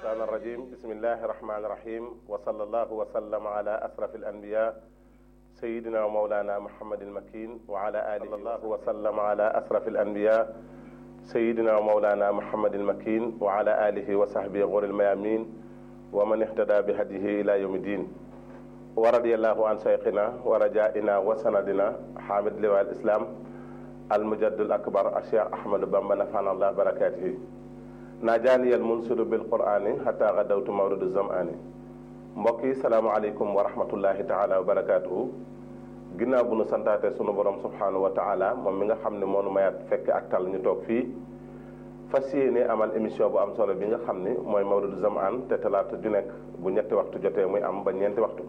الشيطان الرجيم بسم الله الرحمن الرحيم وصلى الله وسلم على أشرف الأنبياء سيدنا ومولانا محمد المكين وعلى آله الله وسلم على أشرف الأنبياء سيدنا ومولانا محمد المكين وعلى آله وصحبه غور الميامين ومن اهتدى بهديه إلى يوم الدين ورضي الله عن شيخنا ورجائنا وسندنا حامد لواء الإسلام المجد الأكبر الشيخ أحمد بن نفعنا الله بركاته najaani yal munsiru bil qur'ani xata gadawtu mawridu zamani mbokk yi salaamaaleykum wa rahmatullahi taala wa barakaatuhu ginnaaw bu nu santaate sunu borom subhanahu wa taala moom mi nga xam ne moo nu mayaat fekk ak tal ñu toog fii fas yéene amal émission bu am solo bi nga xam ni mooy mawridu zamaan te talaata ju nekk bu ñetti waxtu jotee muy am ba ñeenti waxtu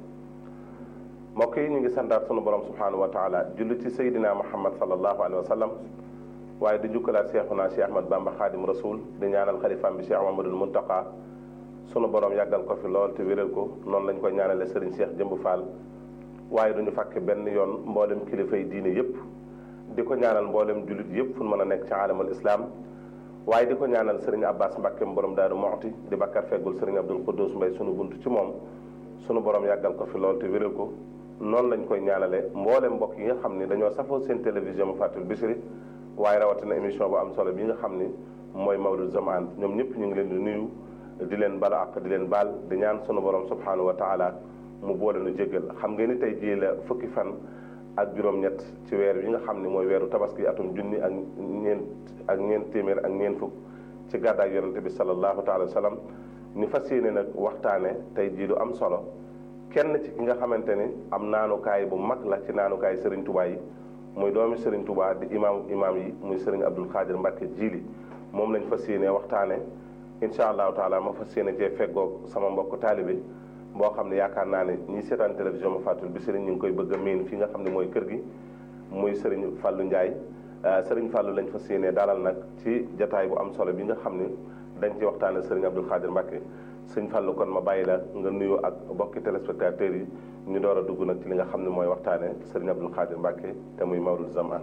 mbokk yi ñu ngi santaat sunu borom subhanahu wa taala julli ci saydina muhammad sallallahu alayhi wa sallam waaye di jukkalaat Seexuna Cheikh Ahmad Bamba Xaadim Rasul di ñaanal xalifaam bi Cheikh Mamadul Muntaqa sunu borom yàggal ko fi lool te wéral ko noonu lañ koy ñaanale Serigne Cheikh Jëmb Fall waaye duñu fàkke benn yoon mboolem kilifay diine yépp di ko ñaanal mboolem jullit yépp fu mën a nekk ci alamul islam waaye di ko ñaanal Serigne Abbas Mbàkke borom Daaru Moxti di bakkar feggul Serigne Abdul Quddus Mbay sunu bunt ci moom sunu borom yàggal ko fi lool te wéral ko noonu lañ koy ñaanale mboolem mbokk yi nga xam ne dañoo safoo seen télévision mu fàttul Bichri waaye rawatina émission bu am solo bi nga xam ni mooy mawlud zamaan ñoom ñëpp ñu ngi leen di nuyu di leen bala ak di leen baal di ñaan sunu borom subhanahu wa taala mu boole nu jéggal xam ngeen ni tey jii la fukki fan ak juróom-ñett ci weer yi nga xam ni mooy weeru tabaski atum junni ak ñeent ak ñeent téeméer ak ñeent fukk ci gàddaay yonente bi sallallahu taala wa sallam ni fas yéene nag waxtaane tey jii lu am solo kenn ci ki nga xamante ni am naanukaay bu mag la ci naanukaay Serigne Touba yi muy doomi Serigne Touba di imaamu imaam yi muy Serigne Abdul Xaadir Mbàkke jiili moom lañ fas yéene waxtaane incha allahu taala ma fas yéene cee feggoog sama mbokk taalibe boo xam ne yaakaar naa ne ñi seetaan télévision ma fàttul bi Serigne ñu ngi koy bëgg a miin fi nga xam ne mooy kër gi muy Serigne Fallou Ndiaye Serigne Fallou lañ fas yéene dalal nag ci jataay bu am solo bi nga xam ne dañ ci waxtaane Serigne Abdul Xaadir Mbàkke sëñ Fallou kon ma bàyyi la nga nuyu ak bokki téléspectateurs yi ñu door a dugg nag ci li nga xam ne mooy waxtaane sëriñ Abdul Xaadir Mbàkke te muy mawlud zamaan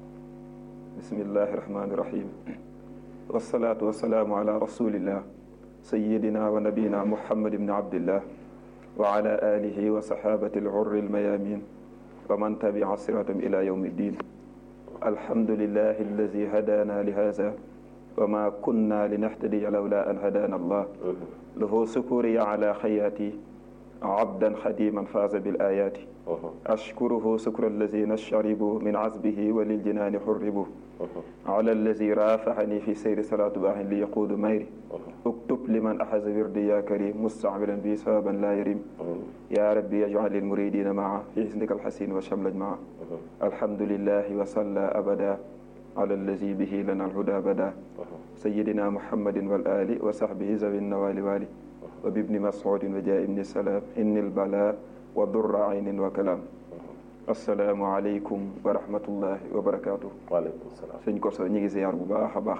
bismillahi rahmaani rahim wasalaatu wasalaamu ala rasulillah sayidina wa nabiyina muhammad ibni abdillah wa ala alihi wa sahabati alxurri almayamin wa man tabia siratam ila yawmi ddin alhamdulillahi alladi hadana li hada wa ma kunna linahtadiya lawla an hadana allah lahu sukuriya ala xayaati abdan xadiman faaza bil ayaati ashkuruhu sukra allazina sharibu min azbihi wa liljinaani xurribu ala allazi raafaxani fi seyri salaatu baaxin li yaquudu mayri uktub liman axaza wirdi ya karim mustacmilan bi sababan laa yarim ya rabbi yajcal lilmuridina maa fi xisnika alxasin wa shamlaj maa alhamdulilahi wa salla abada ala allazi bihi lana alhuda bada sayidina muhammadin wal ali wa saxbihi zawi nawali wali wa bibni masudin wa jaa ibni salaam inni lbala wa durra aynin wa kalaam asalaamu aleykum wa rahmatullahi wa barakaatu. waaleykum salaam sëñ Koso ñu ngi ziar bu baax a baax.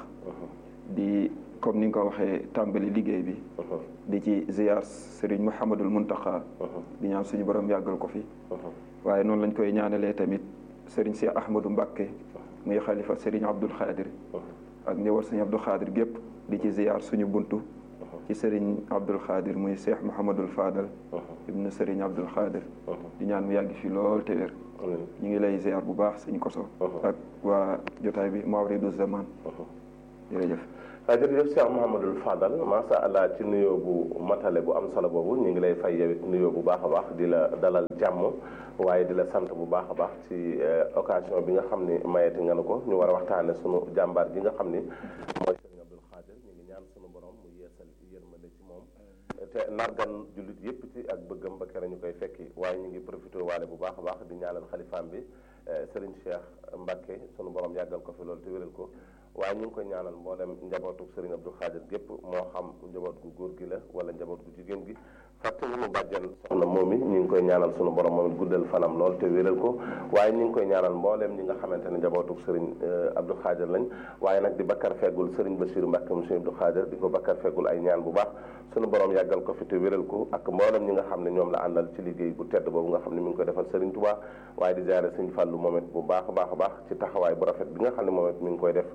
di comme ni nga ko waxee tàmbali liggéey bi. di ci ziar Serigne Mouhamadul Muntaqa. di ñaan suñu borom yàggal ko fi. waaye noonu lañ koy ñaanalee tamit Serigne Cheikh Ahmadou Mbakke. muy xalifa Serigne Abdul Xaadir. ak ñëwal Serigne Abdul Xaadir gépp di ci ziar suñu buntu. ci Serigne Abdul Xaadir muy Cheikh Mouhamadul Fadal. ibnu Serigne Abdul Xaadir. di ñaan mu yàgg fi lool te wér. ñu ngi lay ziar bu baax sëñ Koso. ak waa jotaay bi Mawridu Zaman. jërëjëf. jërëjëf Cheikh Mouhamadul Fadal macha allah ci nuyoo bu matale bu am solo boobu ñu ngi lay fay yow it nuyoo bu baax a baax di la dalal jàmm waaye di la sant bu baax a baax ci occasion bi nga xam ni mayeti nga nu ko ñu war a waxtaane sunu jàmbaar gi nga xam ni mooy Serigne Abdul Xaadir ñu ngi ñaan sunu borom mu yeesal yërmande ci moom te nargan jullit yépp ci ak bëggam ba kere ñu koy fekki waaye ñu ngi profité waale bu baax a baax di ñaanal xalifaam bi Serigne Cheikh Mbacke sunu borom yàggal ko fi loolu te wéral ko waaye ñu ngi koy ñaanal mboolem njabootu Serigne Abdou Khadir gépp moo xam njaboot gu góor gi la wala njaboot gu jigéen gi fàtte wu mu bàjjan soxna moom it ñu ngi koy ñaanal sunu borom moom it guddal fanam lool te wéral ko waaye ñu ngi koy ñaanal mbooleem ñi nga xamante ne njabootu Serigne Abdou Khadir lañ waaye nag di bakkar feggul Serigne Bassirou Mbacke mu Serigne Abdou Khadir di ko bakkar feggul ay ñaan bu baax sunu borom yàggal ko fi te wéral ko ak mboolem ñi nga xam ne ñoom la àndal ci liggéey bu tedd boobu nga xam ne mi ngi koy defal Serigne Touba waaye di jaare Serigne Fallou moom it bu baax a baax a baax ci taxawaay bu rafet bi nga xam ne moom it mi ngi koy def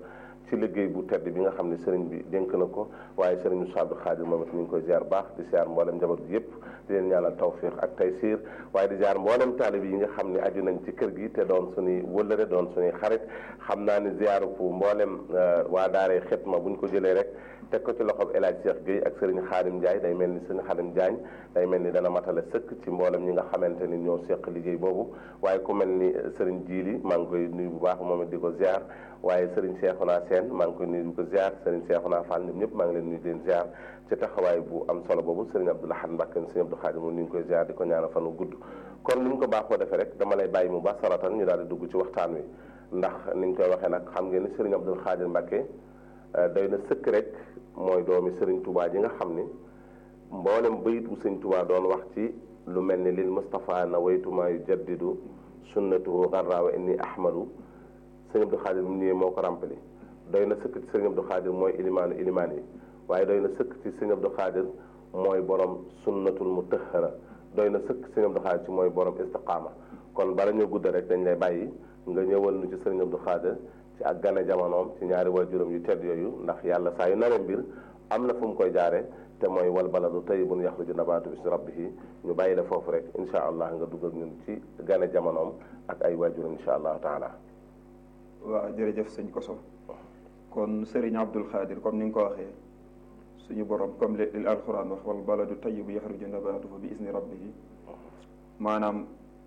ci liggéey bu tedd bi nga xam ne sëriñ bi dénk na ko waaye sëriñ Moussa Abdou Khadir moom it ñu ngi koy ziar baax di ziar mboolem njaboot gi yëpp di leen ñaanal tawfiq ak taysiir waaye di ziar mboolem taalib yi nga xam ne aju nañ ci kër gi te doon suñuy wëllëre doon suñuy xarit xam naa ni ziaru fu mboolem waa daaree xitma bu ñu ko jëlee rek teg ko ci loxob El Hadj Cheikh Gueye ak sëriñ Xaadim Ndiaye day mel ni sëriñ Xaadim Diagne day mel ni dana matale sëkk ci mboolem ñi nga xamante ni ñoo seq liggéey boobu waaye ku mel ni sëriñ Jiili maa ngi koy nuyu bu baax moom it di ko ziar waaye sëriñ Cheikhouna Sène maa ngi koy nuyu di ko ziar sëriñ Cheikhouna Fall ñoom ñëpp maa ngi leen nuyu di leen ziar ci taxawaay bu am solo boobu sëriñ Abdou Lahad Mbacké sëriñ Abdou Khadim moom ni ñu koy ziar di ko ñaanal fanu gudd kon ni ñu ko baaxoo defee rek dama lay bàyyi mu baax saratan ñu daal di dugg ci waxtaan wi ndax ni ñu koy waxee nag xam ngeen ni sëriñ Abdou Khadir Mbacké doy na sëkk rek mooy doomi sëriñ Touba ji nga xam ni mboolem bayit bu sëriñ Touba doon wax ci lu mel ni lil Mustafa na waytuma yu jaddidu sunnatuhu garra wa inni ahmadu sëriñ Abdou Khadir mu ñëwee moo ko ràmpali doy na sëkk ci sëriñ Abdou Khadir mooy ilimaanu ilimaan yi waaye doy na sëkk ci sëriñ Abdou Khadir mooy borom sunnatul mutahhara doy na sëkk sëriñ Abdou Khadir ci mooy borom istiqaama kon bala ñoo gudd rek dañ lay bàyyi nga ñëwal nu ci sëriñ Abdou Khadir ci ak gane jamonoom ci ñaari waajuram yu tedd yooyu ndax yàlla saa yu naree mbir am na fu mu koy jaare te mooy wal baladu tayyibun yaxruju nabaatu bismi rabbihi ñu bàyyi la foofu rek incha allah nga dugg ak ñun ci gane jamonoom ak ay waajuram incha allahu taala. waaw jërëjëf sëñ Koso kon Serigne Abdou Khadir comme ni nga ko waxee suñu borom comme li alquran wax wal baladu tayyibu yaxruju nabaatuhu bi isni rabbihi maanaam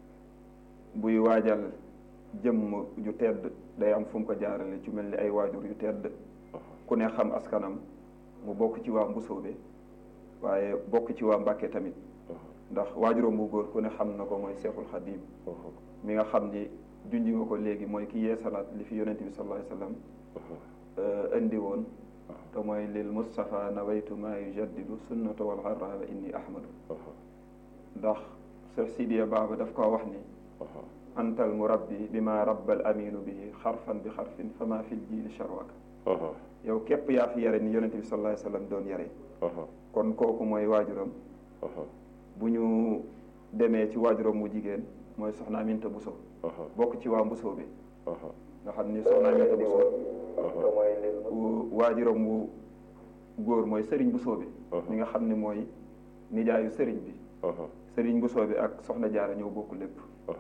buy waajal jëmm ju tedd day am fu mu ko jaarale ci mel ni ay waajur yu tedd ku ne xam askanam mu bokk ci waa Mbusoobe waaye bokk ci waa Mbàkke tamit ndax waajuram bu góor ku ne xam na ko mooy Seexul Xadiim mi nga xam ni junji nga ko léegi mooy ki yeesalaat li fi yonente bi sallallahu alayhi wasallam indi woon te mooy lil Mustafa nawaytu maa yujaddidu sunnata wal xarra wa inni ahmadu ndax Seex Sidiya Baaba daf koo wax ni antal murabbi bi ma rabbal aminu bihi xarfan bi xarfin fa ma fil jiili charwaka yow képp yaa fi yare ni yonente bi sallallahu alayhi wasallam doon yare kon kooku mooy waajuram bu ñu demee ci waajuram mu jigéen mooy soxna Aminta Buso bokk ci waa Mbusoo bi nga xam ni soxna Aminta Buso waajuram wu góor mooy sëriñ Buso bi mi nga xam ne mooy nijaayu sëriñ bi sëriñ Buso bi ak soxna Jaara ñoo bokk lépp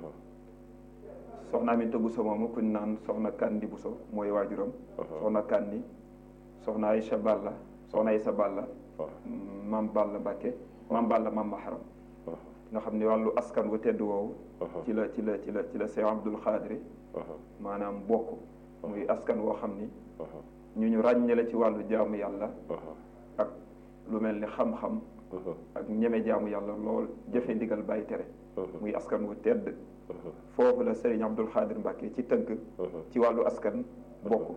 soxna Aminta Buso moomu ku ñu naan soxna Kandi Buso mooy waajuram soxna Kandi soxna Aysa Balla soxna Aysa Balla maam Balla Mbàkke maam Balla maam Maharam nga xam ni wàllu askan wu tedd woowu ci la ci la ci la ci la Seex Abdul Xaadir maanaam bokk muy askan woo xam ni ñu ñu ràññale ci wàllu jaamu yàlla ak lu mel ni xam-xam ak ñeme jaamu yàlla lool jëfe ndigal bàyyi tere muy askan wu tedd foofu la Serigne Abdul Xaadir Mbàkke ci tënk ci wàllu askan bokk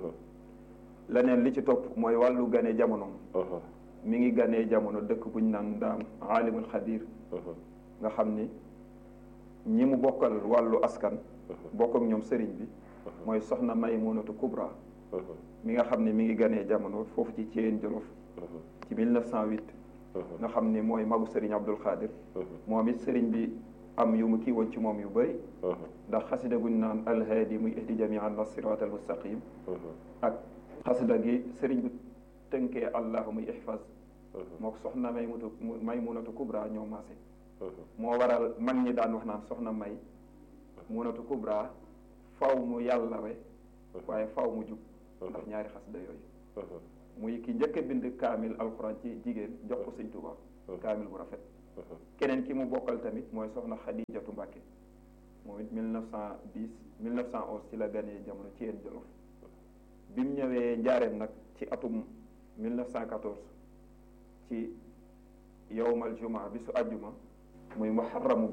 leneen li ci topp mooy wàllu gane jamonoom mi ngi ganee jamono dëkk bu ñu naan daam aalimul xadir nga xam ni ñi mu bokkal wàllu askan bokk ak ñoom sëriñ bi mooy soxna Maymunatu Kubra mi nga xam ne mi ngi ganee jamono foofu ci Thièyène Jolof ci 1908 nga xam ni mooy magu sëriñ Abdul Xaadir moom it sëriñ bi am yu mu kii woon ci moom yu bëri ndax xasida guñ naan alhaadi muy ihdi jamian la sirat al mustaqim ak xasida gi sëriñ bi tënkee allahu muy ihfaz moo soxna may mutu may munatu kubra ñoo maase moo waral mag ñi daan wax naan soxna may munatu kubra faw mu yàllawe waaye faw mu jub ndax ñaari xasida yooyu muy ki njëkk a bind kaamil alxuraan ci jigéen jox ko sëñ Tuuba kaamil bu rafet keneen ki mu bokkal tamit mooy soxna Xadijatu Mbàkke moom it 1910 1911 ci la ganee jamono ci yéen Jolof bi mu ñëwee njaareem nag ci atum 1914 ci yowmal juma bi su àjjuma muy muharramu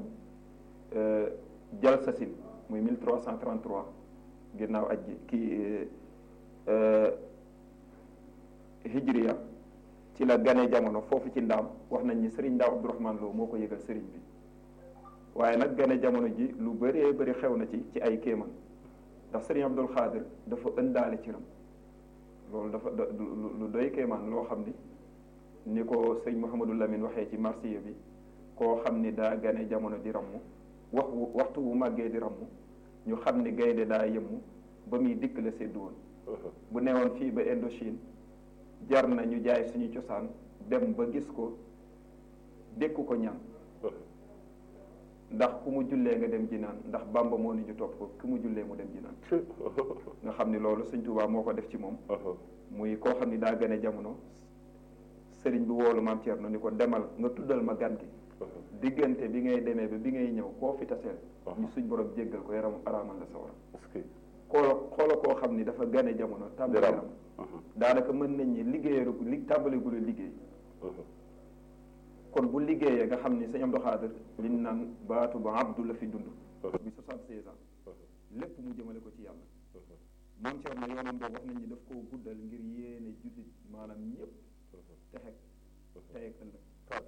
jalsasin muy 1333 ginnaaw aj ji kii hijriya ci la gane jamono foofu ci ndaam wax nañ ni sëriñ Ndaaw Abdourahman Lo moo ko yëgal sëriñ bi waaye nag gane jamono ji lu bëree bëri xew na ci ci ay kéeman ndax sëriñ Abdul Xaadir dafa ëndaale ci ram loolu dafa lu doy kéemaan loo xam ni ni ko sëñ Mouhamadou Lamine waxee ci marsiya bi koo xam ni daa gane jamono di ramm wax waxtu wu màggee di ramm ñu xam ni gaynde daa yëmmu ba muy dikk la séddu woon bu newoon fii ba Indochine jar na ñu jaay suñu cosaan dem ba gis ko dékku ko ñaan ndax ku mu jullee nga dem jinaan ndax Bàmba moo ni ñu topp ko ku mu jullee mu dem jinaan nga xam ni loolu Sëñ Tuubaa moo ko def ci moom muy koo xam ni daa gane jamono sëriñ bi woolu maam Thierno ni ko demal nga tuddal ma gan gi diggante bi ngay demee ba bi ngay ñëw koo fi taseel ñu suñ borom jéggal ko yaram araamal la sawara xoola xoola koo xam ni dafa gane jamono tàmbali yaram daanaka mën nañ ñi liggéeyaru li tàmbaligula liggéey kon bu liggéeyee nga xam ni sëñ Abdou Khadir liñ naan baatu ba abdu la fi dund bi soixante-seize ans lépp mu jëmale ko ci yàlla maam Thierno yoonam boobu wax nañ ni daf koo guddal ngir yéene jullit maanaam ñëpp texeg teyeg ëllëg waaw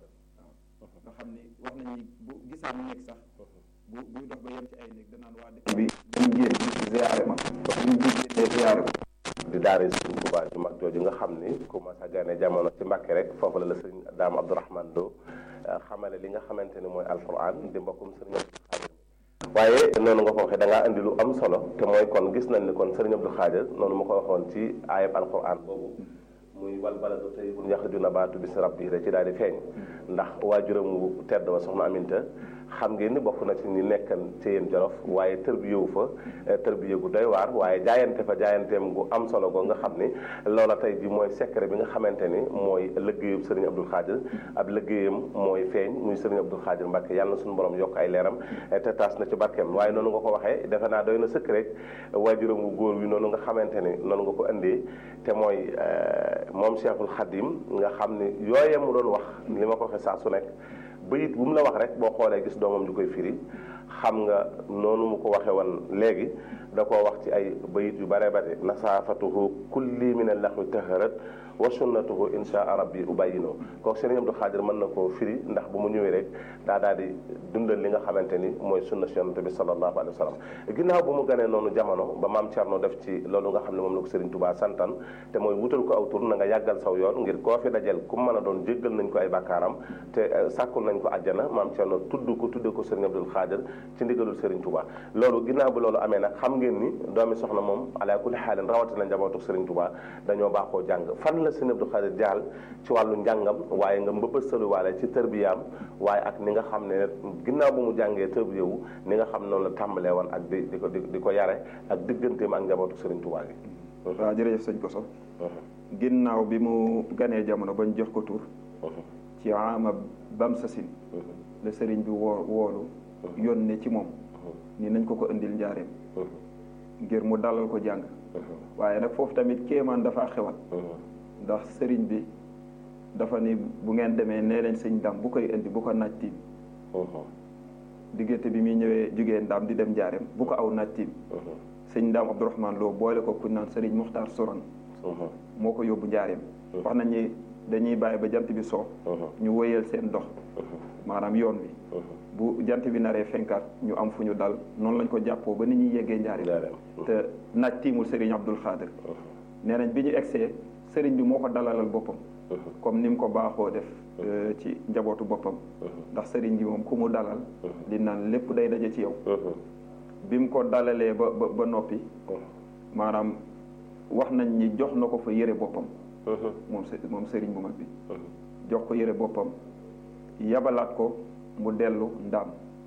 nga xam ni wax nañ ni bu gisaan néeg sax bu buy dox ba yem ci ay néeg danaan waa dëkk bi dañ génn ziyaare ma buñ génnee ziyaare ko di daara sëriñ Tuubaa ju mag jooju nga xam ni ku mas a gane jamono ci Mbàkke rek foofu la la sëriñ Daam Abdourahman Lo xamale li nga xamante ni mooy alquran di mbokkum sëriñ Abdou Xaadir waaye noonu nga ko waxee da ngaa indi lu am solo te mooy kon gis nañ ni kon sëriñ Abdou Xaadir noonu ma ko waxoon ci ayab alquran boobu muy wal baladu tayyibun yaxruju nabaatu bismi rabbihi da ci daal di feeñ ndax waajuram wu tedd wa soxna Aminta xam ngeen ni bokk na ci ñi nekkan ci yéen jolof waaye tërbiyewu fa tërbiye gu doy waar waaye jaayante fa jaayanteem gu am solo go nga xam ni loola tey ji mooy secret bi nga xamante ni mooy liggéeyub sëriñ Abdou Khadir ab liggéeyam mooy feeñ muy sëriñ Abdou Khadir Mbacke yàlla na suñu borom yokk ay leeram te taas na ci barkeem waaye noonu nga ko waxee defe naa doy na sëkk rek waajuram wu góor wi noonu nga xamante ni noonu nga ko indee te mooy moom Cheikhul Khadim nga xam ni yooye mu doon wax li ma ko waxee saa su nekk bayit bu mu la wax rek boo xoolee gis doomam ju koy firi xam nga noonu mu ko waxee woon léegi da koo wax ci ay bayit yu bare bare nasaafatuhu kulli min allaxwi taharat wa sunnatuhu insha rabbi ubayino kooku Sëriñ Abdou Khadir mën na koo firi ndax bu mu ñëwee rek daa daal di dundal li nga xamante ni mooy sunna si yonent bi sallallahu alayhi wa sallam ginnaaw bu mu ganee noonu jamono ba maam Thierno def ci loolu nga xam ne moom la ko Sëriñ Tuubaa santan te mooy wutal ko aw tur na nga yàggal saw yoon ngir koo fi dajel ku mën a doon jéggal nañ ko ay bàkkaaram te sàkkul nañ ko àjjana maam Thierno tudd ko tudde ko Sëriñ Abdou Khadir ci ndigalul Sëriñ Tuubaa loolu ginnaaw bi loolu amee nag xam ngeen ni doomi soxna moom ala kulli xaalin rawatina njabootu Sëriñ Tuubaa dañoo baaxoo jàng fan la Sëriñ Abdou Khadir jaal ci wàllu njàngam waaye nga mbëbësaluwaale ci tërbiyaam waaye ak ni nga xam ne ginnaaw bu mu jàngee tërbiyewu ni nga xam noonu la tàmbalee woon ak di di ko di ko yare ak digganteem ak njabootu Sëriñ Tuubaa gi waaw jërëjëf sëñ Koso ginnaaw bi mu ganee jamono bañ jox ko tur ci ama bam sasin la sëriñ bi woo woolu yónnee ci moom ni nañ ko ko indil njaareem ngir mu dalal ko jàng waaye nag foofu tamit kéemaan dafa xewal ndax sëriñ bi dafa ni bu ngeen demee nee leen sëñ ndam bu koy indi bu ko naaj tiim diggante bi muy ñëwee jugee ndam di dem njaareem bu ko aw naaj tiim sëñ ndam Abdourahman Lo boole ko ku naan sëriñ Muxtaar Soron moo ko yóbbu njaareem wax nañ ni dañuy bàyyi ba jant bi soo ñu wéyal seen dox maanaam yoon wi bu jant bi naree fenkaat ñu am fu ñu dal noonu lañ ko jàppoo ba ni ñuy yeggee njaareem te naaj tiimul sëriñ Abdul Xaadir nee nañ bi ñu egsee sëriñ bi moo ko dalalal boppam comme ni mu ko baaxoo def ci njabootu boppam ndax sëriñ bi moom ku mu dalal li naan lépp day daje ci yow bi mu ko dalalee ba ba ba noppi maanaam wax nañ ni jox na ko fa yëre boppam moom moom sëriñ bu mag bi jox ko yëre boppam yabalaat ko mu dellu ndaam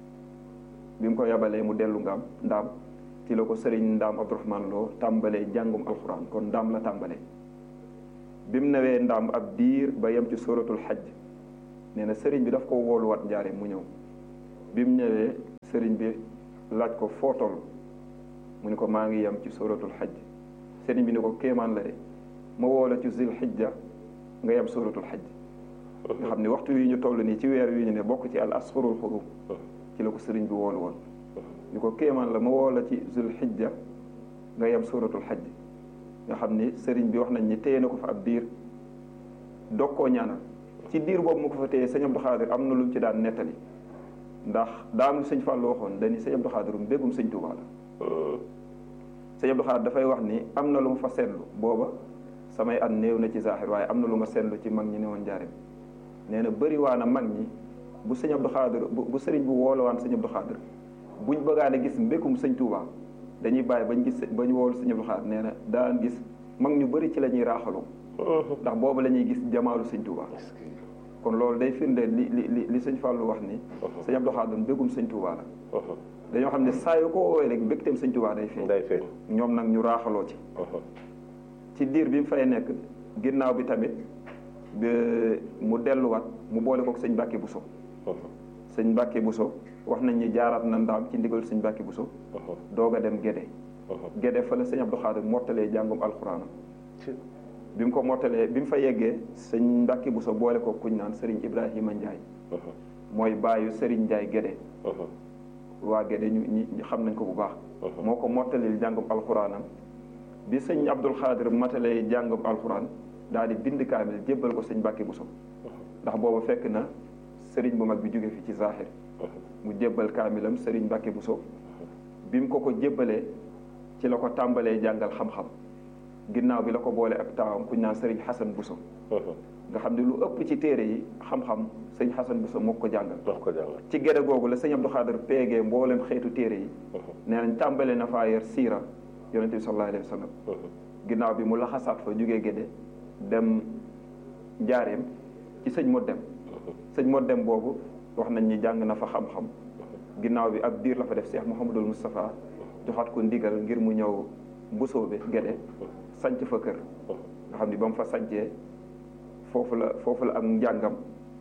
bi mu ko yabalee mu dellu ngaam ndaam ci la ko sëriñ ndaam Abdourahman Lo tàmbalee jàngum alxuraan kon ndaam la tàmbalee bi mu newee ndaam ab diir ba yem ci suratul xajj nee na sëriñ bi daf ko wooluwaat njaare mu ñëw bi mu ñëwee sëriñ bi laaj ko foo toll mu ni ko maa ngi yem ci suratul xajj sëriñ bi ni ko kéemaan la de ma woola ci zil xijja nga yem suratul xajj nga xam ne waxtu wi ñu toll nii ci weer wi ñu ne bokk ci al asxurul xurum ci la ko sëriñ bi woolu woon ni ko kéemaan la ma woola ci zil xijja nga yem suratul xajj nga xam ni sëriñ bi wax nañ ni téye na ko fa ab diir dog koo ñaanal ci diir boobu mu ko fa téye sëñ Abdou Xaadir am na lu mu ci daan nettali ndax daam lu sëñ Fàllu waxoon dañi sëñ Abdou Xaadir mu mbégum sëñ Tuubaa la sëñ Abdou Xaadir dafay wax ni am na lu ma fa seetlu booba samay at néew na ci zaaxir waaye am na lu ma seetlu ci mag ñi ne woon njaareem nee na bëri waa na mag ñi bu sëñ Abdou Xaadir bu sëriñ bu woolowaan sëñ Abdou Xaadir buñ bëggaan a gis mbékum sëñ Tuubaa dañuy bàyyi bañ gis bañ woolu sëñ Abdou Khadre nee na daan gis mag ñu bëri ci la ñuy raaxaloo ndax boobu la ñuy gis jamaalu sëñ Touba kon loolu day firndeel li li li li sëñ Fallou wax ni sëñ Abdou Khadre mbégum sëñ Touba la dañoo xam ne saa yu ko woowee rek mbégteem sëñ Touba day feeñ day feeñ ñoom nag ñu raaxaloo ci ci diir bi mu fay nekk ginnaaw bi tamit mu delluwaat mu boole kook sëñ Mbàkke Buso sëñ Mbàkke Buso wax nañ ni jaaraat na ndaam ci ndigal sëñ Mbàkke Buso doog a dem Gédé Gédé fa la sëñ Abdou Khadre mottalee jàngum alxuraanam bi mu ko mottalee bi mu fa yeggee sëñ Mbàkke Buso boole ko kuñ naan Serigne Ibrahima Ndiaye mooy baayu Serigne Ndiaye Gédé waa Gédé ñu ñi xam nañ ko bu baax moo ko mottalil jàngum alxuraanam bi sëñ Abdou Khadre matalee jàngum alxuraan daal di bind kaamil jébbal ko sëñ Mbàkke Buso ndax booba fekk na sëriñ bu mag bi jóge fi ci zaaxir mu jébbal kaamilam sëriñ Mbàkke Buso bi mu ko ko jébbalee ci la ko tàmbalee jàngal xam-xam ginnaaw bi la ko boole ak taawam kuñ naan sëriñ Xasan Buso nga xam ne lu ëpp ci téere yi xam-xam sëñ Xasan Buso moo ko jàngal ci gede googu la sëñ Abdou Khadre peegee mboolem xeetu téere yi nee nañ tàmbalee na faa yor siira yonente bi sallallahu alayhi wa sallam ginnaaw bi mu laxasaat fa jógee géde dem njaareem ci sëñ mo dem sëñ mo dem boobu wax nañ ni jàng na fa xam-xam ginnaaw bi ab diir la fa def Cheikh Mouhamadul Moustapha joxaat ko ndigal ngir mu ñëw mbusoobe géde sanc fa kër nga xam ni ba mu fa sancee foofu la foofu la ak njàngam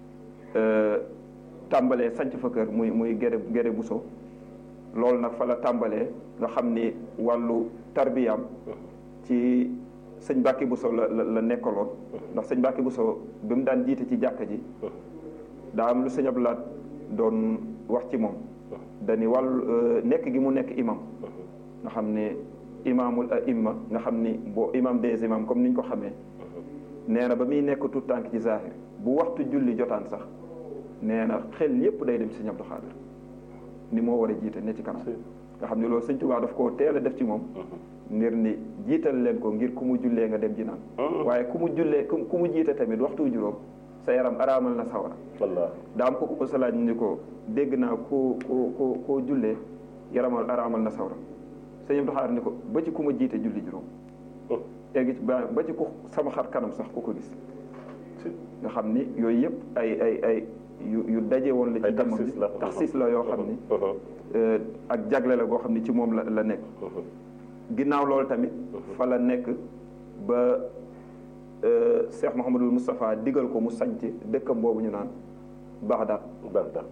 tàmbalee sanc fa kër muy muy géde géde buso loolu nag fa la tàmbalee nga xam ni wàllu tarbiyam ci sëñ Mbàkke Buso la la nekkaloon ndax sëñ Mbàkke Buso bi mu daan jiite ci jàkka ji daa am lu sëñ Abdulaat doon wax ci moom dani wàllu nekk gi mu nekk imam nga xam ne imaamul aimma nga xam ni boo imam des imam comme ni ñu ko xamee nee na ba muy nekk tout tànk ci zahir bu waxtu julli jotaan sax nee na xel yépp day dem ci sëñ Abdou Khadre ni moo war a jiite ne ci kanam nga xam ne loolu sëñ Tuubaa daf koo teel a def ci moom ngir ni jiital leen ko ngir ku mu jullee nga dem ji naan waaye ku mu jullee ku mu jiite tamit waxtu juróom sa yaram araamal na sawara daa am ko ko salaaj ni ko dégg naa ku ku ku koo jullee yaramal araamal na sawara sëñ Abdou Khadre ni ko ba ci ku ma jiite julli juróom egg ci ba ba ci ku sama xar kanam sax ku ko gis nga xam ni yooyu yëpp ay ay ay yu yu daje woon la ci jëmm bi taxsis la yoo xam ni ak jagle la goo xam ni ci moom la la nekk ginnaaw loolu tamit fa la nekk ba Cheikh Mouhamadul Moustapha digal ko mu sanc dëkkam boobu ñu naan Bagdad Bagdad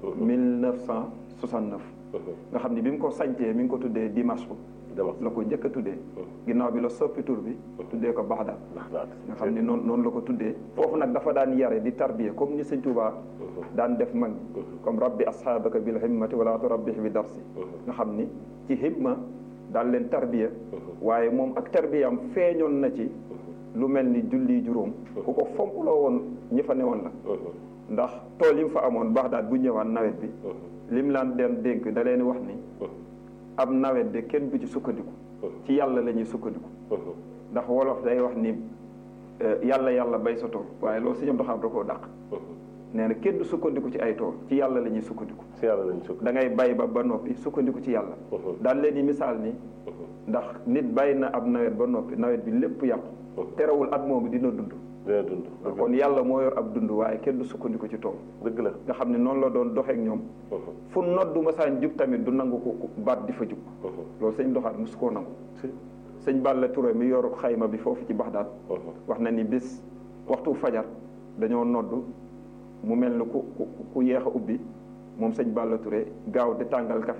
1969 nga xam ni bi mu ko sancee mi ngi ko tuddee Dimashq la ko njëkk a tuddee ginnaaw bi la soppi tur bi tuddee ko Bagdad nga xam ni noonu noonu la ko tuddee foofu nag dafa daan yare di tarbiye comme ni sëñ Touba daan def mag comme rabbi asxaabaka bil himmati wala turabbih bi darsi nga xam ni ci himma daan leen tarbiya waaye moom ak tarbiyam feeñoon na ci lu mel ni julli juróom ku ko fonkloo woon ñi fa newoon la ndax tool yi mu fa amoon Bagdad bu ñëwaan nawet bi lim laan den dénk da leen wax ni ab nawet de kenn du ci sukkandiku ci yàlla la ñuy sukkandiku ndax wolof day wax ni yàlla yàlla bay sa tool waaye loolu sëñ Abdou Khadre da koo dàq nee na kenn du sukkandiku ci ay tool ci yàlla la ñuy sukkandiku ci yàlla la ñuy sukkandiku da ngay bay ba ba noppi sukkandiku ci yàlla daal leen di misaal ni ndax nit bay na ab nawet ba noppi nawet bi lépp yàqu terewul at moomu dina dund dina dund kon yàlla moo yor ab dund waaye kenn du sukkandiku ci tool dëgg la nga xam ne noonu la doon doxeek ñoom fu noddu masaan jub tamit du nangu ko baat di fa jub loolu sëñ Abdou Khadre mosu koo nangu sëñ Balla Touré mi yor xayma bi foofu ci Baxdaad wax na ni bis waxtu fajar dañoo noddu mu mel ni ku ku ku yéex a ubbi moom sëñ Balla Touré gaaw di tàngal café